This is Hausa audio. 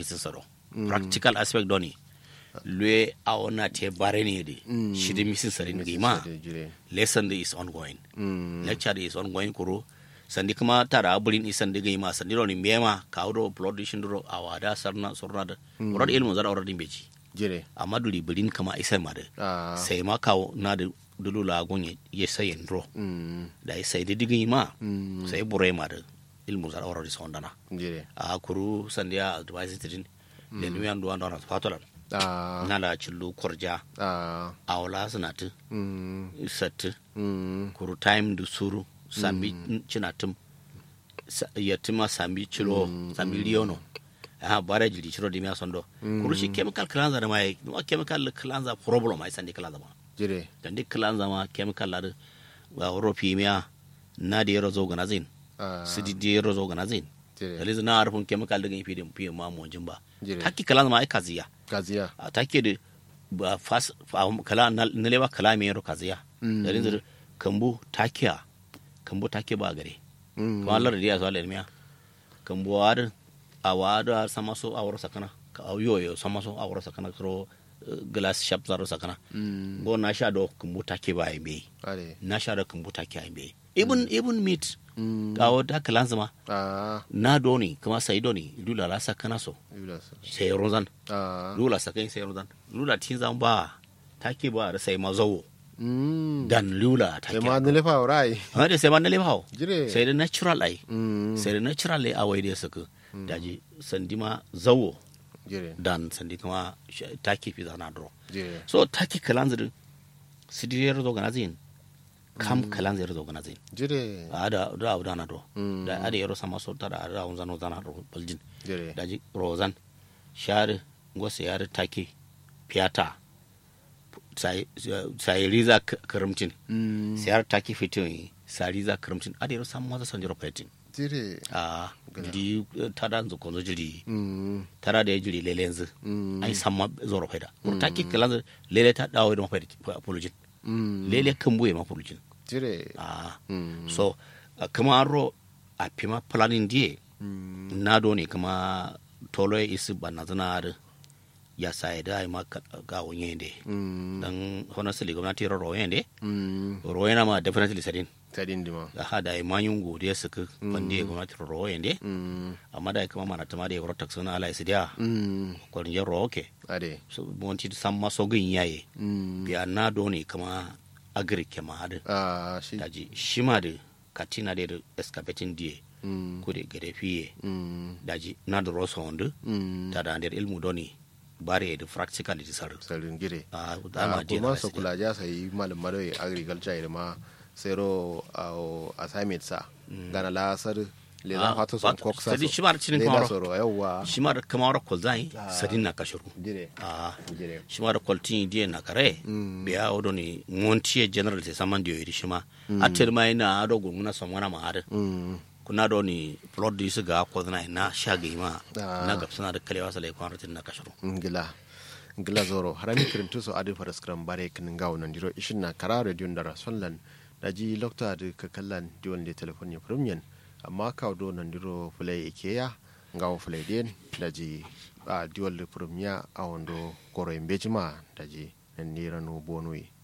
sin saro practical aspect doni lue a ona te bare ne de shidi misin sarin gima lesson da is ongoing lecture da is ongoing kuro sandi kuma tara abulin isan diga ma sandi ro ni mema ka wuro production ro awada sarna sorna da wuro da ilmu zara wuro din beji jire amma duli bulin kama isa ma da ah sai ma kawo na da dulu la gonye ye sayen ro mm da sai da diga ma mm sai bure ma da ilmu zara wuro di sondana jire a kuru sandiya advice tidin le nu yan duwan dona fatolan ah na la chillu korja ah awla sanatu mm sat mm kuru time du suru sambi chinatum sa- yatima sambi chilo sambi liono ha bara jili chiro dimya sondo kuru shi chemical cleanser ma yi ma chemical cleanser problem ai sandi cleanser ma jire sandi cleanser ma chemical la wa ropi miya na da yaro zo ganazin ah sidi da yaro zo ganazin jire dalilin na harfin chemical daga ifi da fiye ma mu jin ba jire taki cleanser ma ai kaziya gaziya a take da ba fas fa- kala na na lewa kala me yaro kaziya Mm. dalilin da kambu takiya kambu take ba gare mm kuma Allah da ya so Allah miya kambu war a wada sama so a wara sakana ka a yoyo sama so a wara sakana kro eh, glass shop zaro sakana mm go na sha do kambu take ba ai are na sha da kambu take ai me even even meat mm ga wata kalan zama ah na doni kuma sai doni lula la sakana so yula sa sai rozan ah lula sakai sai rozan lula tin zan ba take ba da sai mazawo mm dan lula sai take ma ne lefa rai amma da sai ma na lebawo jire sai da natural ai mm sai da natural ai awai da suka daji sandi ma zawo jire dan sandi kuma sh- take fi zana dro jire so take kalanzir sidiriyar zo ganazin kam kalanzir zo ganazin jire ada da abu dana do Mm. da ada yaro sama so tada ada un zano zana do baljin jire daji rozan share ngose yare take piata sai sai riza k- karamtin mm sayar take fitin sa riza karamtin ada yaro sama maza sanjiro petin jire a di tada nzo konzo jiri mm tara da ya jiri lele yanzu mm ai samma zoro faida ko take kalanza lele ta dawo da mafaida apologin mm lele kan buye ma apologin jire a mm so uh, kama ro a pima planning die mm na do ne kama tolo ya isi banna zana da ya sai da ai ma ka- ga wonye de mm dan honestly gwamnati ro ro yende mm ro yana ma definitely sadin tadin dima da hada ai mayun godiya suka bande gwamnati ro ro yende mm amma da kama mana tama da ya ro taksuna ala isi dia mm ko rin ro okay ade so monti san maso gin yaye mm biya na do ne kama agri kema hada ah shi daji shima da katina da excavating die mm ko da gare fiye mm daji na da rosa wanda mm ta da nder ilmu doni bare da practicality sar sarin gire a ah dama dia kuma su kula ja sai malam madoi agriculture da ma sero au assignment sa gana la sar le za fato son koksa sadi shi ma da cinin le kamar da soro yawa shi ma da kamar ko zai sadin na kashiru gire a gire shi ma da kwaltin die na kare Mm. biya odo ni montier general te saman dio iri shi ma atir mai na ado gunguna somwana ma hada mm kuna do ni plot di su ga ko na na shagi ma Ah. na gapsana da kalewa sale kwanatin na kashiru ngila ngila zoro harami kirintu so adi fara skram bare kin ngaw nan diro ishin na kara radio ndara sonlan daji lokta de ka kallan diwon de telefon ya premium amma ka do nan diro fulai ikeya ngaw fulai den daji a diwon de premium a wondo koro embejima daji nan niranu bonui